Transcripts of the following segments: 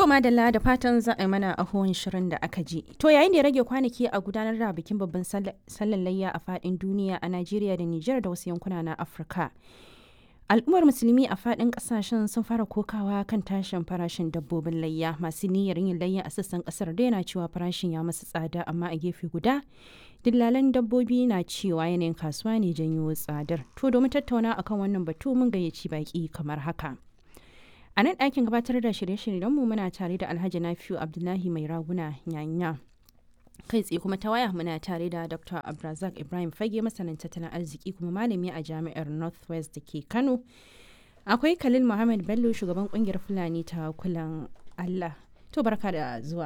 To madalla da fatan za a yi mana ahon shirin da aka ji. To yayin da ya rage kwanaki a gudanar da bikin babban sallar layya a fadin duniya a Najeriya da Nijar da wasu yankuna na Afirka. Al'ummar musulmi a fadin kasashen sun fara kokawa kan tashin farashin dabbobin layya masu niyyar yin layya a sassan kasar da yana cewa farashin ya masu tsada amma a gefe guda dillalan dabbobi na cewa yanayin kasuwa ne janyo tsadar. To domin tattauna akan wannan batu mun gayyaci baki kamar haka. A nan ɗakin gabatar da shirye-shiryenmu muna tare da Alhaji Nafiu Abdullahi Mai Raguna Nyanya. Kai tsaye kuma ta waya muna tare da Dr. Abrazak Ibrahim Fage masanin tattalin arziki kuma malami a jami'ar Northwest da ke Kano. Akwai Khalil Muhammad Bello shugaban kungiyar Fulani ta kulan Allah. To barka da zuwa.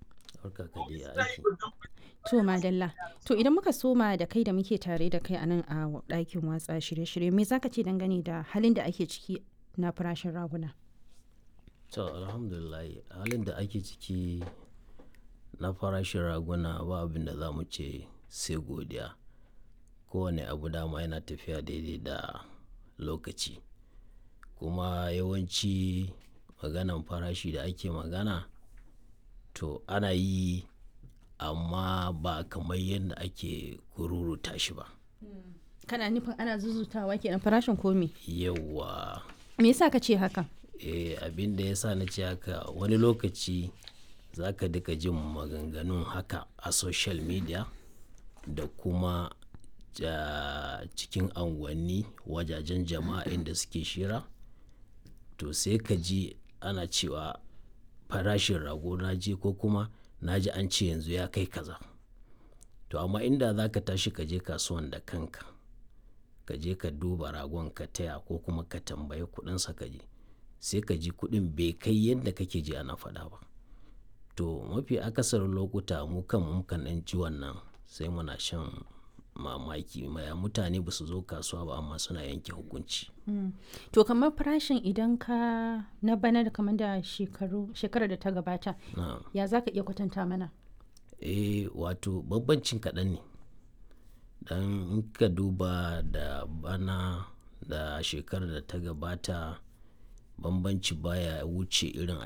To madalla. To idan muka soma da kai da muke tare da kai a nan a ɗakin watsa shirye-shirye me zaka ce dangane da halin da ake ciki na farashin raguna? To alhamdulillah halin da ake ciki na farashin raguna ba abin da za mu ce sai godiya kowane abu dama yana tafiya daidai da lokaci kuma yawanci maganan farashi da ake magana to ana yi amma ba kamar yadda ake kururuta shi ba Kana nufin ana zuzutawa kenan farashin komi? yawa Me yasa ka ce haka? eh, abin da ya sa na ce haka wani lokaci za ka duka jin maganganun haka a social media da kuma ja, cikin anguwanni wajajen jama'a inda suke shira to sai ka ji ana cewa farashin rago na je ko kuma na ji an ce yanzu ya kai kaza to amma inda za ka tashi ka je kasuwan da kanka ka je ka duba ragon ka taya ko kuma ka tambayi kudinsa ka je sai ka ji kuɗin bai kai yadda kake ji ana faɗa ba to mafi akasarin lokuta mu kan mukan ɗan ji wannan sai muna shan mamaki maya mutane ba su zo kasuwa ba amma suna yanke hukunci To kamar farashin idan ka na bana da kamar da shekaru shekarar da ta gabata na ya za ka iya kwatanta mana? eh wato bambancin kaɗan ne dan in ka duba da bana da shekarar da ta gabata bambanci baya wuce irin a